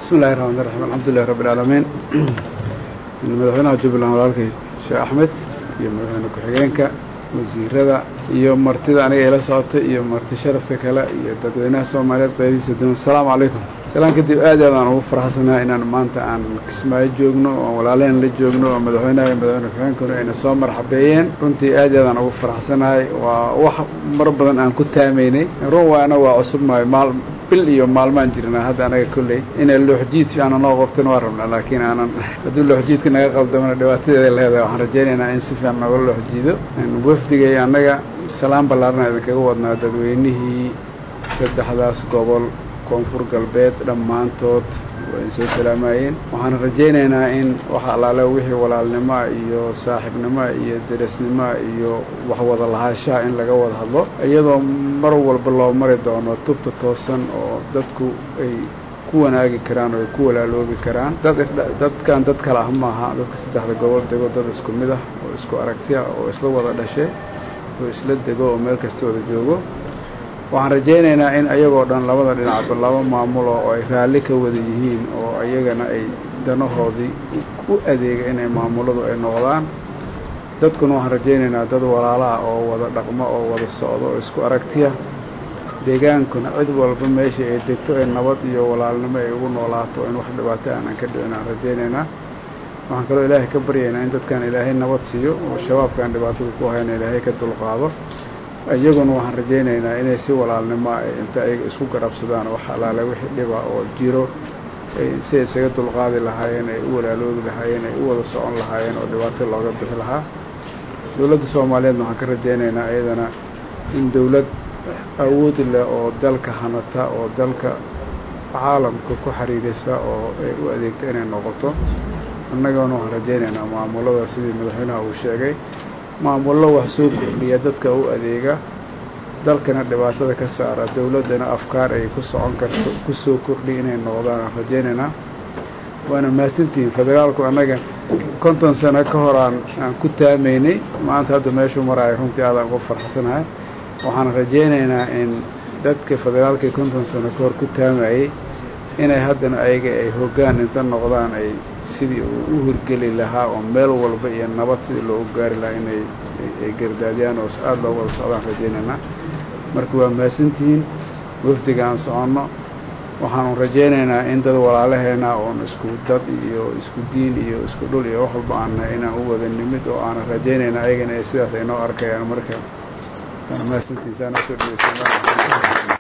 bismi illahi raxmaan raxiim alxamdulilahi rabbi alcaalamiin madaxweynaha jubbaland walaalkay sheekh axmed iyo madaxweyne ku-xigeenka wasiirada iyo martida aniga ila socotay iyo marti sharafta kale iyo dadweynaha soomaaliyeed qaybihiisa duwan asalaamu calaykum salaan kadib aad aad aan ugu faraxsanahay inaan maanta aan kismaayo joogno oo walaalaheen la joogno oo madaxweynaha iyo madaxweyne ku-xigeenkuna ayna soo marxabeeyeen runtii aad aad aan ugu faraxsanahay waa wax mar badan aan ku taamaynay run waana waa cusub maayo maal bil iyo maalmaan jirnaa hadda anaga kolley inay looxjiid fiicana noo qabtan waa rabnaa laakiin aanan hadduu looxjiidka naga qaldamana dhibaatadeeda leedahay waxaan rajaynaynaa in si fiican nooga looxjiido wafdigay annaga salaan ballaarna idinkaga wadnaa dadweynihii saddexdaas gobol koonfur galbeed dhammaantood waa in soo salaamayeen waxaan rajaynaynaa in waxa allaale wixii walaalnimoa iyo saaxiibnimoa iyo deresnimoa iyo waxwada lahaashaha in laga wada hadlo iyadoo mar walba loo mari doono tubta toosan oo dadku ay ku wanaagi karaan oo ay ku walaaloobi karaan dad dadkan dad kale ah maaha dadka saddexda gobol dego dad isku mid ah oo isku aragtiya oo isla wada dhashay oo isla dego oo meel kasta wada joogo waxaan rajaynaynaa in ayagoo dhan labada dhinacba laba maamulo oo ay raalli ka wada yihiin oo ayagana ay danahoodii u adeega inay maamuladu ay noqdaan dadkuna waxaan rajaynaynaa dad walaalaha oo wada dhaqmo oo wada socdo oo isku aragtiya deegaankuna cid walba meeshii ay degto ee nabad iyo walaalnimo ay ugu noolaato in wax dhibaato aanan ka dhicin aan rajaynaynaa waxaan kaloo ilaahay ka baryaynaa in dadkan ilaahay nabad siiyo oo shabaabkan dhibaatada ku hayna ilaahay ka dulqaado iyaguna waxaan rajaynaynaa inay si walaalnimoa inta ayaga isku garabsadaan wax allaale wixii dhiba oo jiro si ay isaga dulqaadi lahaayeen ay u walaaloobi lahaayeen ay u wada socon lahaayeen oo dhibaato looga bixi lahaa dowladda soomaaliyeedna waxaan ka rajaynaynaa iyadana in dowlad awood leh oo dalka hanata oo dalka caalamka ku xiriirisa oo ay u adeegto inay noqoto annagana waxaan rajaynaynaa maamulada sidii madaxweynaha uu sheegay maamullo wax soo kordhiya dadka u adeega dalkana dhibaatada ka saara dowladdana afkaar ay ku socon karto ku soo kordhiya inay noqdaan aan rajaynaynaa waana mahadsantihiin federaalku annaga konton sano ka hor aan aan ku taamaynay maanta hadda meeshuu maraayo runtii aadaan ugu farxsanahay waxaan rajaynaynaa in dadka federaalkii konton sano ka hor ku taamayey inay haddana ayaga ay hoggaan inta noqdaan ay sidii uu u hirgeli lahaa oo meel walba iyo nabad sidii loogu gaari lahaa inay ay gardaadiyaan oo aada loo wada socdaan rajaynaynaa marka waa mahadsantihiin wafdiga aan soconno waxaanu rajaynaynaa in dad walaalaheena oon isku dad iyo isku diin iyo isku dhul iyo wax walba aanna inaan u wada nimid oo aanan rajaynaynaa ayagana sidaas ay noo arkayaan marka waana mahadsantihiin saana usoo dhegeysan